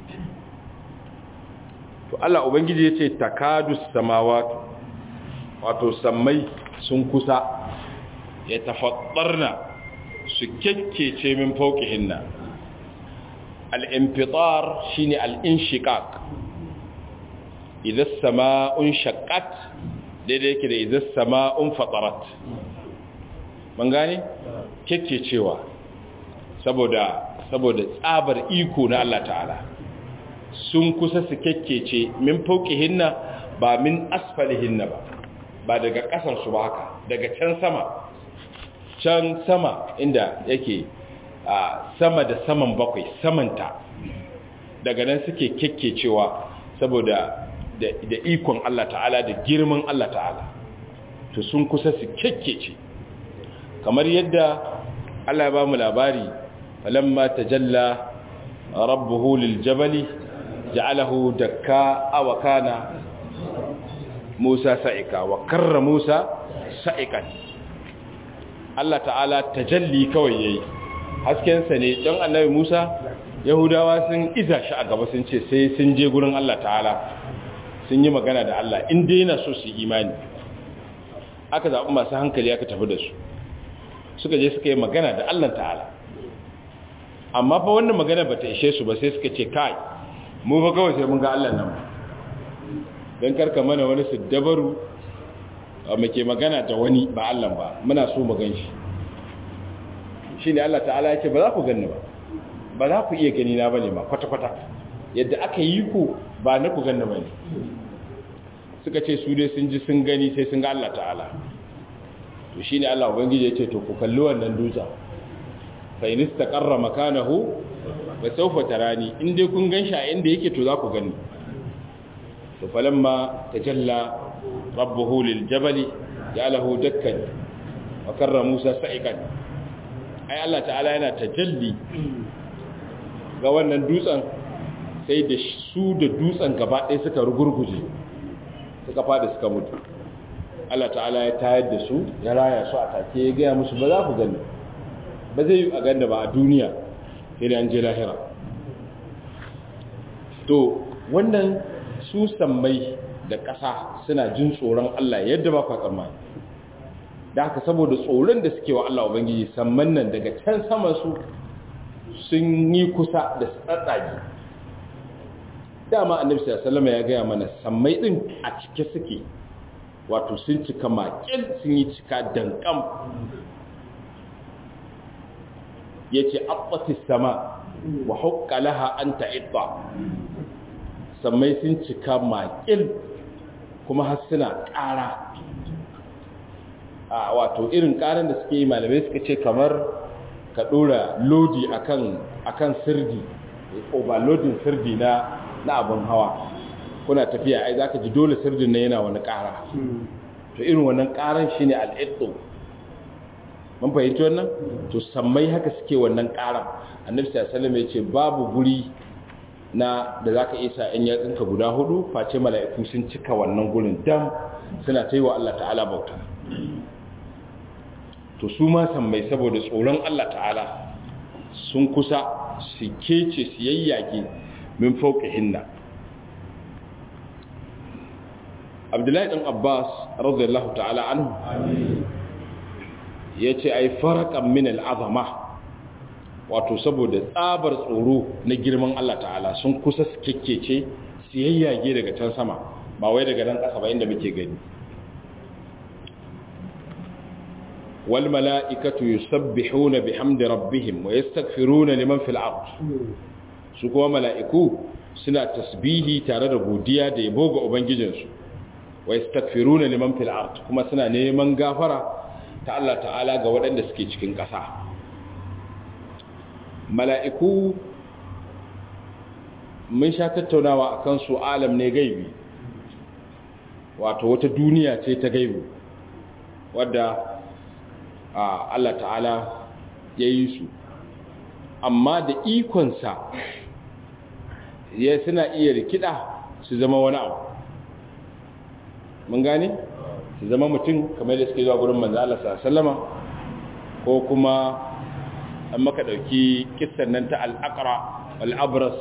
to Allah ubangiji yace takadus samawati wato sammai sun kusa ya tafaddarna su kekkece min fawqihinna al-infitar shine al-inshiqaq idza as-samaa'un shaqqat daidai yake da idza as-samaa'un fatarat mun gane kekkecewa saboda saboda tsabar iko na Allah ta'ala sun kusa su kekkece min hinna ba min hinna ba ba daga ƙasansu ba haka daga can sama can sama inda yake a sama da saman bakwai samanta daga nan suke kekkecewa saboda da, da ikon Allah ta'ala da girman Allah ta'ala to sun kusa su kekkece kamar yadda Allah ya ba mu labari فلما تجلى ربه للجبل جعله دكاء وكان موسى سائقا وكر موسى سائقا Allah ta'ala tajalli kawai yayi haskensa ne don annabi Musa Yahudawa sun iza shi a gaba sun ce sai sun je gurin Allah ta'ala sun yi magana da Allah in dai yana so su imani aka zaɓi masu hankali aka tafi da su suka je suka yi magana da Allah ta'ala amma fa wannan magana ba ta ishe su ba sai suka ce kai mu fa kawai sai mun ga Allah nan don karka mana wani su dabaru muke magana da wani ba Allah ba muna so mu gan shi shi ne Allah ta'ala ya ce ba za ku ganni ba ba za ku iya gani na bane ma kwata-kwata yadda aka yi ku ba na ku ganni ba ne suka ce su dai sun ji sun gani sai sun ga Allah ta'ala to shi ne Allah ubangiji ya ce to ku kalli wannan dutsen fa in istaqarra makanahu fa sawfa tarani in dai kun ganshi a inda yake to za ku gani to falamma tajalla rabbuhu lil jabali ja'alahu dakkan wa karra Musa sa'iqan ai Allah ta'ala yana tajalli ga wannan dutsen sai da su da dutsen gaba ɗaya suka rugurguje suka fada suka mutu Allah ta'ala ya tayar da su ya raya su a take ya gaya musu ba za ku gani ba zai yi a ganda ba a duniya sai da an je lahira to wannan su sammai da ƙasa suna jin tsoron Allah yadda ba kwa tsammani da haka saboda tsoron da suke wa Allah Ubangiji samman nan daga can saman su sun yi kusa da tsatsage dama annabi sallallahu ya gaya mana sammai din a cike suke wato sun cika makil sun yi cika dankam yace abbatis sama wa hukka laha an ta'idda sammai sun cika makil kuma har suna ƙara a wato irin ƙaran da suke yi malamai suka ce kamar ka ɗora lodi akan akan sirdi overloading sirdi na na abin hawa kuna tafiya ai zaka ji dole sirdin na yana wani ƙara to irin wannan ƙaran shine al'iddu mun fahimci wannan to sammai haka suke wannan ƙaran annabi sallallahu alaihi wasallam ya ce babu guri na da zaka isa in yatsinka guda hudu face mala'iku sun cika wannan gurin dam suna ta yi wa Allah ta'ala bauta to su ma sammai saboda tsoron Allah ta'ala sun kusa su kece su yayyage min fauke hinna abdullahi ɗan abbas radiyallahu ta'ala anhu ya ce ai farakan min al'azama wato saboda tsabar tsoro na girman Allah ta'ala sun kusa su kekkece su yayyage daga can sama ba wai daga nan ƙasa ba inda muke gani wal mala'ikatu yusabbihuna bihamdi rabbihim wa yastaghfiruna liman fil ard su kuma mala'iku suna tasbihi tare da godiya da yabo ga ubangijinsu wa yastaghfiruna liman fil ard kuma suna neman gafara ta Allah ta'ala ga waɗanda suke cikin ƙasa mala'iku mun sha tattaunawa akan su alam ne gaibi wato wata duniya ce ta gaibi wadda Allah ta'ala ya yi su amma da ikonsa ya suna iya rikida su zama wani abu mun gane su zama mutum kamar da suke zuwa gurin manzo Allah sallama ko kuma an maka dauki kissan nan ta al-aqra wal-abras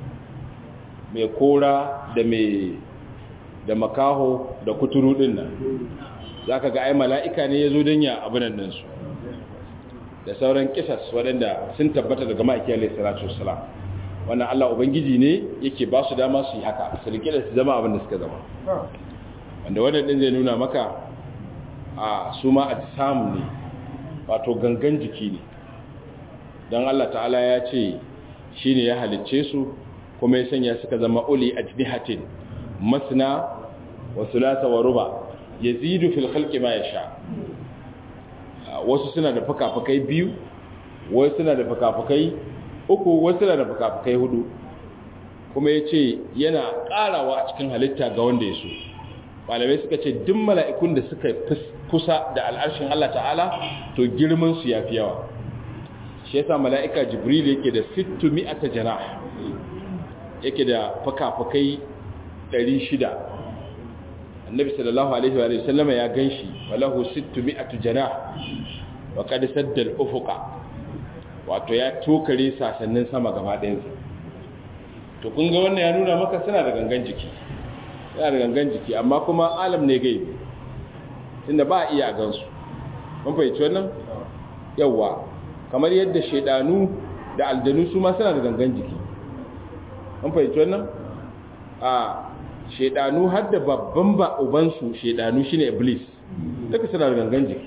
mai kora da mai da makaho da kuturu din nan zaka ga ai mala'ika ne yazo dan ya abunan nan su da sauran kisas waɗanda sun tabbata daga ma'aikiyar alayhi salatu wassalam wannan Allah ubangiji ne yake ba su dama su yi haka su rike da su zama abin da suka zama wanda wannan din zai nuna maka a su ma a samu ne wato gangan jiki ne don Allah ta'ala ya ce shi ne ya halicce su kuma ya sanya suka zama uli a jinihatin masna wa sulasa wa ruba ya zidu fil khalqi ma ya sha wasu suna da fuka-fukai biyu wasu suna da fuka-fukai uku wasu suna da fuka-fukai hudu kuma ya ce yana ƙarawa a cikin halitta ga wanda ya so malamai suka ce duk mala'ikun da suka kusa da al'arshin Allah ta'ala to girman su yafi yawa shi yasa mala'ika jibril yake da 600 janah yake da fakafakai 600 annabi sallallahu alaihi wa sallama ya ganshi walahu 600 janah wa qad sadda al-ufuqa wato ya tokare sasannin sama gaba ɗayansa to kun ga wannan ya nuna maka suna da gangan jiki yana da gangan jiki amma kuma alam ne gaibi tunda ba a iya a gansu mun fahimci wannan yawa kamar yadda shaidanu da aljanu su ma suna da gangan jiki mun fahimci wannan a shaidanu har da babban ba ubansu shaidanu shine iblis duka suna da gangan jiki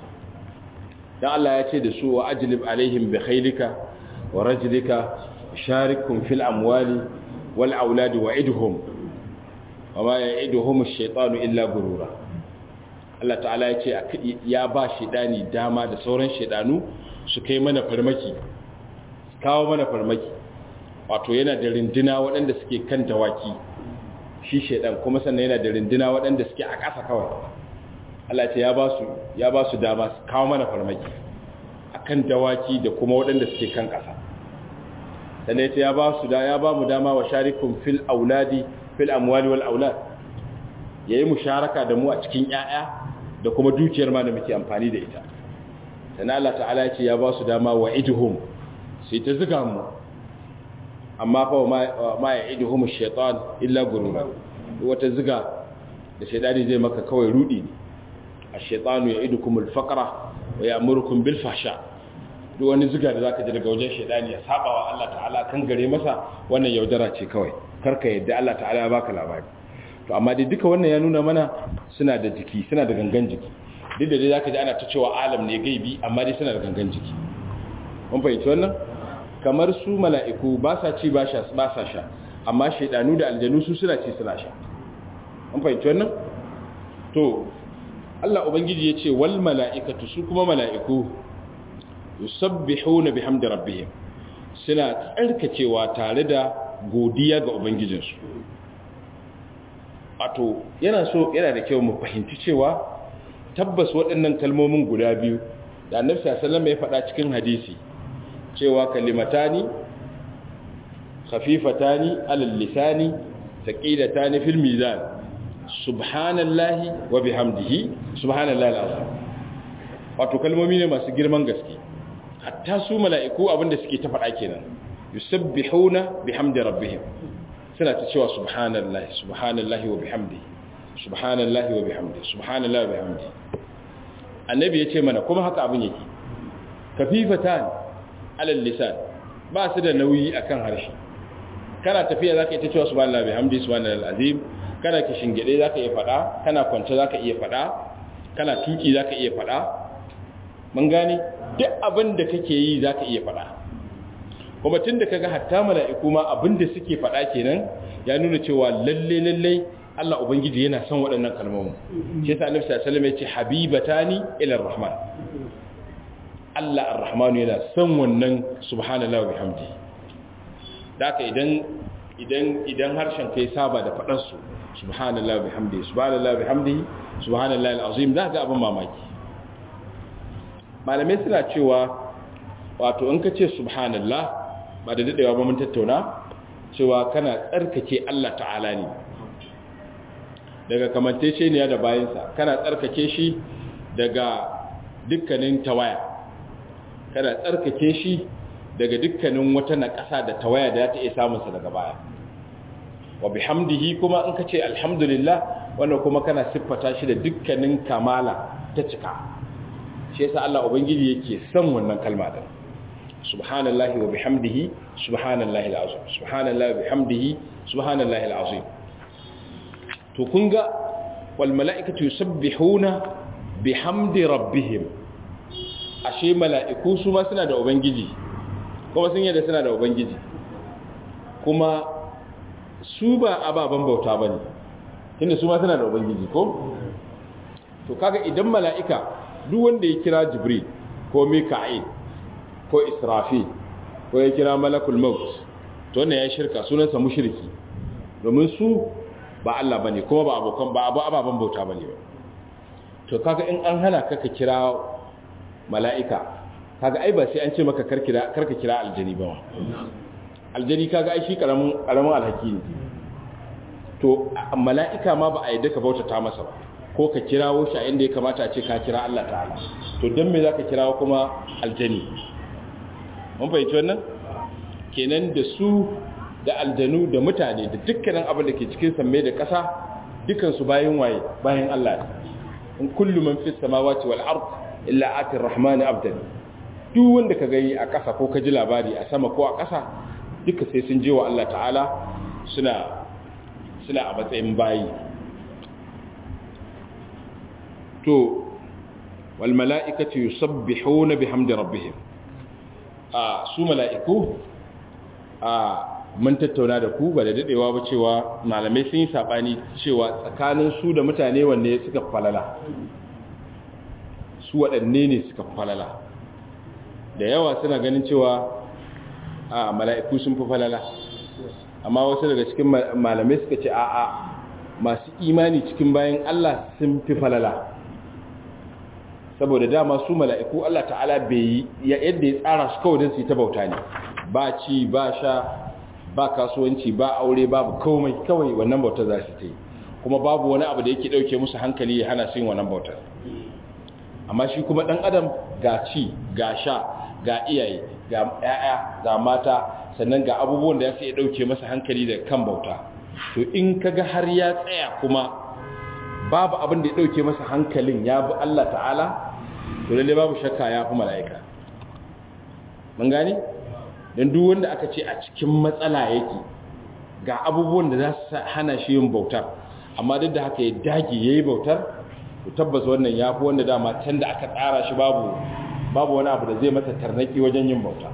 dan Allah ya ce da su wa ajlib alaihim bi khaylika wa rajlika sharikum fil amwali wal auladi wa idhum وما يعدهم الشيطان إلا غرورا Allah ta'ala ya ce ya ba shedani dama da sauran shedanu su kai mana farmaki kawo mana farmaki wato yana da rinduna waɗanda suke kan dawaki shi shedan kuma sannan yana da rinduna waɗanda suke a ƙasa kawai Allah ce ya ba su ya ba su dama su kawo mana farmaki akan dawaki da kuma waɗanda suke kan ƙasa sannan ya ba su da ya ba mu dama wa sharikum fil auladi fil amwali wal aulad yayi musharaka da mu a cikin ƴaƴa da kuma dukiyar ma da muke amfani da ita sannan Allah ta'ala ya ce ya ba su dama wa idhum sai ta zuga mu amma fa ma ya iduhum ash-shaytan illa gurura wata zuga da shaytani zai maka kawai rudi ne ash-shaytanu ya'idukum al-faqra wa ya'murukum bil fahsha duk wani zuga da zaka ji daga wajen shaytani ya saba wa Allah ta'ala kan gare masa wannan yaudara ce kawai karka yadda Allah ta'ala ya baka labari to amma dai duka wannan ya nuna mana suna da jiki suna da gangan jiki duk da dai zaka ji ana ta cewa alam ne gaibi amma dai suna da gangan jiki mun fahimci wannan kamar su mala'iku ba sa ci ba sa sha amma shaidanu da aljanu su suna ci suna sha an fahimci wannan? to Allah Ubangiji ya ce wal mala'ikatu su kuma mala'iku yusabbihu na bihamdi rabbihim suna tsarkacewa tare da godiya ga Ubangijinsu wato yana so yana da kyau mu fahimci cewa tabbas waɗannan kalmomin guda biyu da annabi sallallahu alaihi ya faɗa cikin hadisi cewa kalimatani khafifatani alal lisani thaqilatani fil mizan subhanallahi wa bihamdihi subhanallahi alazim wato kalmomi ne masu girman gaske hatta su mala'iku abinda suke ta faɗa kenan yusabbihuna bihamdi rabbihim suna ta cewa subhanallahi subhanallahi wa bihamdihi subhanallahi wa bihamdihi subhanallahi wa bihamdihi annabi ya ce mana kuma haka abin yake kafifatan alal lisan ba su da nauyi akan harshe kana tafiya zaka yi ta cewa subhanallahi bihamdi subhanallahi alazim kana kishingide zaka iya fada kana kwance zaka iya fada kana tuki zaka iya fada mun gane duk abin da kake yi zaka iya fada kuma tunda kaga hatta mala'iku ma abin da suke fada kenan ya nuna cewa lalle lalle Allah ubangiji yana son waɗannan kalmomin shi yasa annabi sallallahu alaihi wasallam ya ce habibatani ila arrahman Allah ar-Rahmanu yana son wannan subhanallahi wa bihamdi daka idan idan idan harshen kai saba da fadar su subhanallahi wa bihamdi subhanallahi wa bihamdi subhanallahi al-azim za ga abin mamaki malamai suna cewa wato in ka ce subhanallah ba da dadewa ba mun tattauna cewa kana tsarkake Allah ta'ala ne daga kamantaceniya da bayansa kana tsarkake shi daga dukkanin tawaya kana tsarkake shi daga dukkanin wata naƙasa da tawaya da ta iya samunsa daga baya wa bihamdihi kuma in ka ce alhamdulillah wannan kuma kana siffata shi da dukkanin kamala ta cika shi yasa Allah ubangiji yake son wannan kalma din subhanallahi wa bihamdihi subhanallahi alazim subhanallahi wa bihamdihi subhanallahi alazim to kun ga wal mala'ikatu yusabbihuna bihamdi rabbihim ashe mala'iku su ma suna da ubangiji kuma sun yadda suna da ubangiji kuma su ba ababen bauta ba ne tunda su ma suna da ubangiji ko to kaga idan mala'ika duk wanda ya kira jibril ko mika'il ko israfi ko ya kira malakul maut to wannan ya shirka sunansa mushriki domin su ba Allah bane kuma ba abokan ba abu ababen bauta bane ba to kaga in an hana ka ka kira mala'ika kaga ai ba sai an ce maka karkira karka kira aljani ba aljani kaga ai shi karamin karamin alhaki ne to mala'ika ma ba a yadda ka bautata masa ba ko ka kirawo shi a inda ya kamata a ce ka kira Allah ta'ala to don me zaka kirawo kuma aljani mun fahimci wannan kenan da su da aljanu da mutane da dukkanin abin da ke cikin samme da ƙasa dukansu bayan waye bayan Allah in kullu man fis samawati wal ard illa atir rahmani abdan duk wanda ka gani a ƙasa ko ka ji labari a sama ko a ƙasa duka sai sun je wa Allah ta'ala suna suna a matsayin bayi to wal mala'ikatu yusabbihuna bihamdi rabbihim a su mala'iku a mun tattauna da ku ba da dadewa ba cewa malamai sun yi sabani cewa tsakanin su da mutane wanne suka falala su waɗanne ne suka falala da yawa suna ganin cewa a mala'iku sun fi falala amma wasu daga cikin malamai suka ce a'a masu imani cikin bayan Allah sun fi falala saboda dama su mala'iku Allah ta'ala bai yadda ya tsara su kawai don su yi ta bauta ne ba ci ba sha ba kasuwanci ba aure babu komai kawai wannan bauta za su ta yi kuma babu wani abu da yake ɗauke musu hankali ya hana su yin wannan bautar amma shi kuma ɗan adam ga ci ga sha ga iyaye ga ‘ya'ya ga mata sannan ga abubuwan da ya sai ɗauke masa hankali da kan bauta to in kaga har ya tsaya kuma babu abin da ya ɗauke masa hankalin ya bi Allah ta'ala to lalle babu shakka ya fi mala'ika mun gani don duk wanda aka ce a cikin matsala yake ga abubuwan da za su hana shi yin bautar amma duk da haka ya dage ya yi bautar to tabbas wannan ya fi wanda dama can da aka tsara shi babu babu wani abu da zai masa tarnaki wajen yin bauta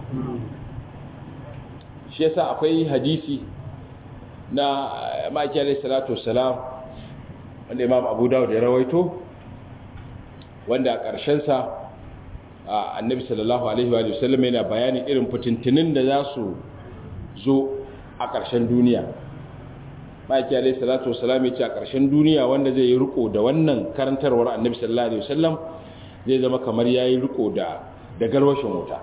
shi yasa akwai hadisi na maki alaihi salatu wassalam wanda imam abu dawud ya rawaito wanda a ƙarshensa annabi sallallahu alaihi wa sallam yana bayani irin fitintinin da za su zo a ƙarshen duniya maki alaihi salatu wassalam ya ce a ƙarshen duniya wanda zai yi riko da wannan karantarwar annabi sallallahu alaihi wasallam zai zama kamar ya yi riko da da garwashin wuta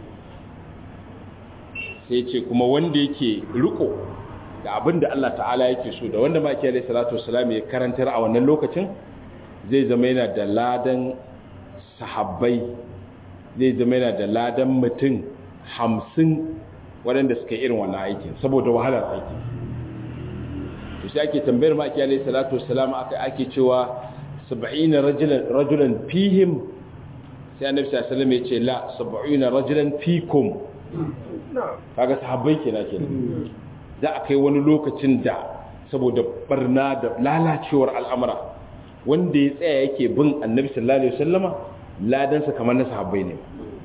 sai ce kuma wanda yake riko da abin da Allah ta'ala yake so da wanda maki alaihi salatu wasalam ya karantar a wannan lokacin zai zama yana da ladan sahabbai zai zama yana da ladan mutum hamsin waɗanda suka irin wannan aikin saboda wahalar aikin to sai ake tambayar maki alaihi salatu wasalam aka ake cewa 70 rajulan rajulan fihim sai annabi sallallahu alaihi wasallam ya ce la 70 rajulan fikum kaga sahabbai kenan kenan za a kai wani lokacin da saboda barna da lalacewar al'amura wanda ya tsaya yake bin annabi sallallahu alaihi wasallama ladansa kamar na sahabbai ne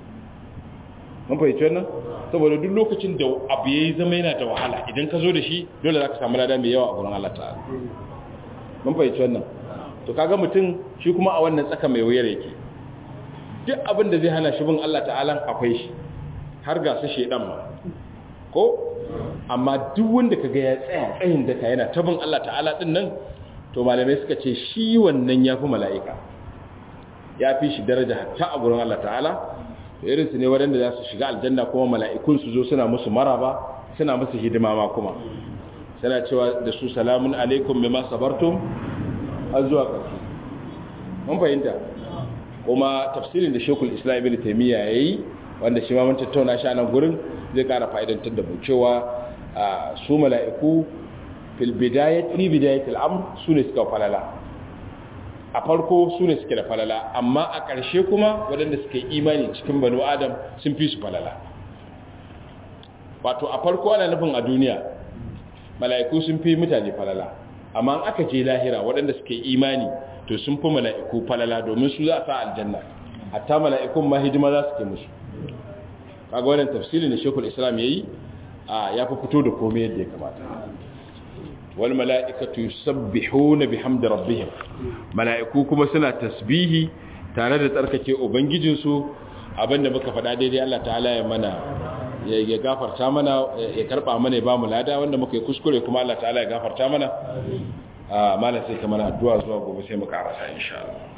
mun fahimci wannan saboda duk lokacin da abu yayi zama yana da wahala idan ka zo da shi dole za ka samu lada mai yawa a gurin Allah ta'ala mun fahimci wannan to kaga mutum shi kuma a wannan tsaka mai wuyar yake duk abin da zai hana shi bin Allah ta'ala akwai shi har ga su shedan ma ko amma duk wanda kaga ya tsaya tsayin daka yana tabin Allah ta'ala din nan to malamai suka ce shi wannan yafi mala'ika yafi shi daraja hatta a gurin Allah ta'ala to irin su ne waɗanda za su shiga aljanna kuma mala'ikun su zo suna musu maraba suna musu hidima ma kuma suna cewa da su salamun alaikum bima sabartum har zuwa ƙarshe mun fahimta kuma tafsirin da Sheikhul Islam Ibn Taymiyyah yayi wanda shi ma mun tattauna shi a nan gurin zai kara fa'idantar da mu cewa su mala'iku fil bidayat fi bidayat al'amr su ne suka falala a farko su ne suke da falala amma a ƙarshe kuma waɗanda suka yi imani cikin banu adam sun fi su falala wato a farko ana nufin a duniya mala'iku sun fi mutane falala amma aka je lahira waɗanda suka yi imani to sun fi mala'iku falala domin su za a sa aljanna hatta mala'ikun ma hidima za su ke musu kaga wannan tafsirin da Sheikhul Islam yayi a ya fi fito da komai yadda ya kamata wal mala'ikatu yusabbihuna bihamdi rabbihim mala'iku kuma suna tasbihi tare da tsarkake ubangijin su abinda muka faɗa daidai Allah ta'ala ya mana ya gafarta mana ya karba mana ya ba mu lada wanda muka yi kuskure kuma Allah ta'ala ya gafarta mana a malam sai kamar addu'a zuwa gobe sai mu karasa insha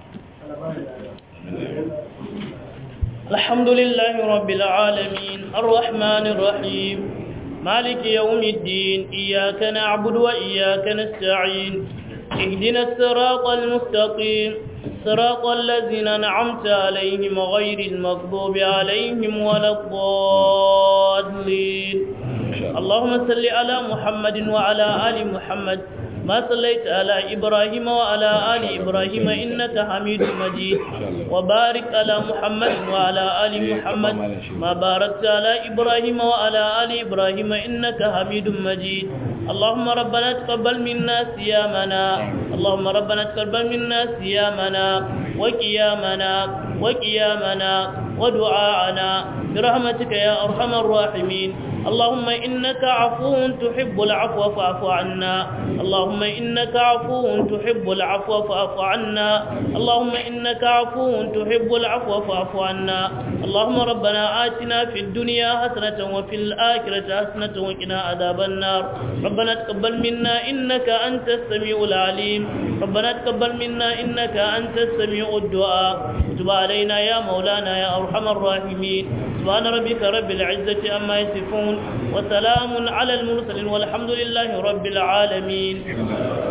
Allah الحمد لله رب العالمين الرحمن الرحيم مالك يوم الدين إياك نعبد وإياك نستعين اهدنا الصراط المستقيم صراط الذين أنعمت عليهم غير المغضوب عليهم ولا الضالين اللهم صل على محمد وعلى آل محمد ما صليت على إبراهيم وعلى آل إبراهيم إنك حميد مجيد وبارك على محمد وعلى آل محمد ما باركت على إبراهيم وعلى آل إبراهيم إنك حميد مجيد اللهم ربنا تقبل منا صيامنا اللهم ربنا تقبل منا صيامنا وقيامنا وقيامنا ودعاءنا برحمتك يا أرحم الراحمين اللهم إنك عفو تحب العفو فاعف عنا اللهم إنك عفو تحب العفو فاعف عنا اللهم إنك عفو تحب العفو فاعف عنا اللهم ربنا آتنا في الدنيا حسنة وفي الآخرة حسنة وقنا عذاب النار ربنا تقبل منا إنك أنت السميع العليم ربنا تقبل منا إنك أنت السميع الدعاء تب علينا يا مولانا يا أرحم الراحمين سبحان ربك رب العزة أما يصفون وسلام على المرسلين والحمد لله رب العالمين